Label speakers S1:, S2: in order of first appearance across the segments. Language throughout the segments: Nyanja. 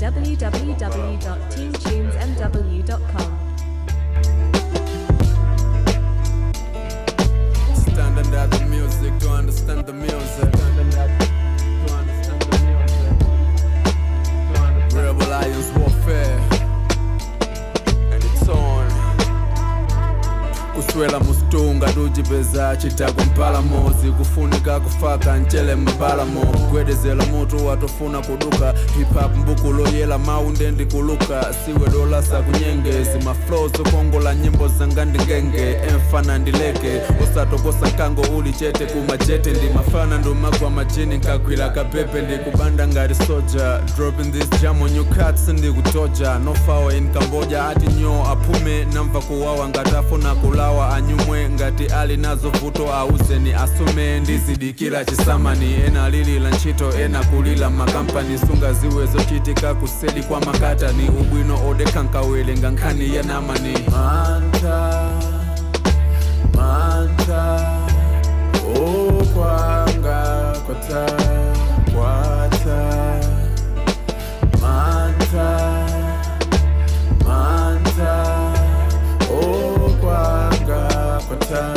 S1: www.teamtunesmw.com.
S2: Stand under the music to understand the music. Stand under to understand the music. To understand Rebel Lions warfare. And it's on. kuswela musitunga tujipeza chitagwa mpalamozi kufunika kufaka ncele mbalamo kugwedezela mutu watofuna kuduka hip-hop mbuku loyela maunde ndikuluka siwe dolasa kunyengezi maflow zokongola nyimbo zanga ndingenge emfana ndileke usatokosa nkango uli chete kumajete ndi mafana ndumagwa majini nkagwira kapepe ndikubanda ngati soja dropping this jam on you cuts ndikutoja no fawa in cambodia ati nyo aphume namva kuwawa ngati afuna kulawa anyumwe ngati ali nazo vuto auzeni asume ndizidikira chisamani ena alilila ntchito ena kulila makampani sunga ziwe zochitika kuseli kwa makatani ubwino odekhankawele nkhani yanamani manta manta okwanga kwata kwata manta manta okwanga kwata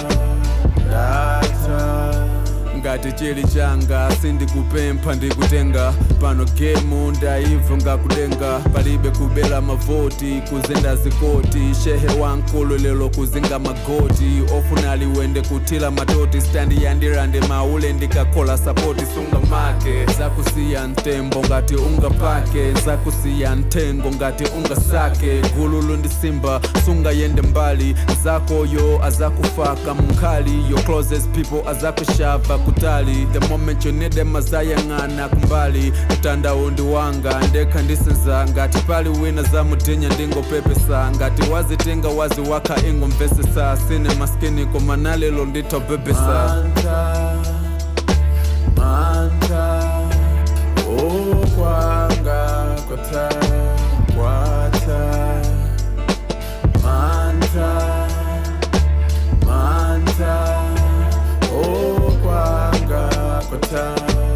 S2: data ngati chili changa sindikupempha ndikutenga pano gemu ndaivo ngakudenga palibe kubela mavoti kuzenda zikoti shehe wankulu lelo kuzinga magoti ofuna liwende kutila matoti standi yandirande maule ndikakhola sapoti sunga make zakusiya ntembo ngati unga pake zakusiya ntengo ngati unga sake gululu ndi simba sunga yende mbali zakoyo azakufaka munkhali your closest people azakushava kutali the moment you need them azayang'ana kumbali mtandawo ndi wanga ndekha ndisenza ngati pali wina zamutinya ndingopepesa ngati wazitenga wazi wakha ingomvesesa sine maskini koma nalelo nditobebesa manta okwanga kwata kwata manta manta okwanga kwata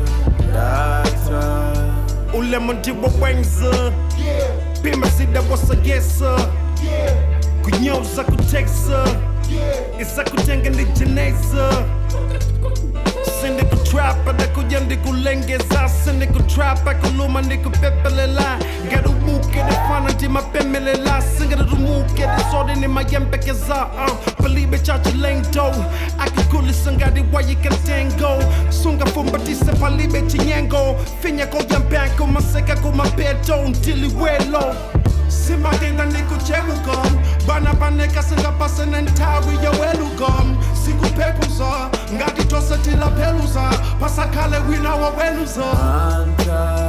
S2: data
S3: ulema ndiwo wenza pimazida wasagesa kunyoza kuteksa isakutenga ndijeneza sindikutrapa ndakuja ndikulengeza sindikutrapa kuluma ndikupepelela ngarumuke ndifana ndimapemelela singarumuke ndisode nimayembekeza uh, palibe chachilengdo akikulisa ngati wayikantengo sungafumbatise palibe chinyengo finya koyambanko maseka kumapeto ntiliwelo simadinga ndikuchewugom bana baneka singapase nentawi yawelugom sikuphepuza ngati tose tilapeluza pasakhale wina waweluza
S2: manta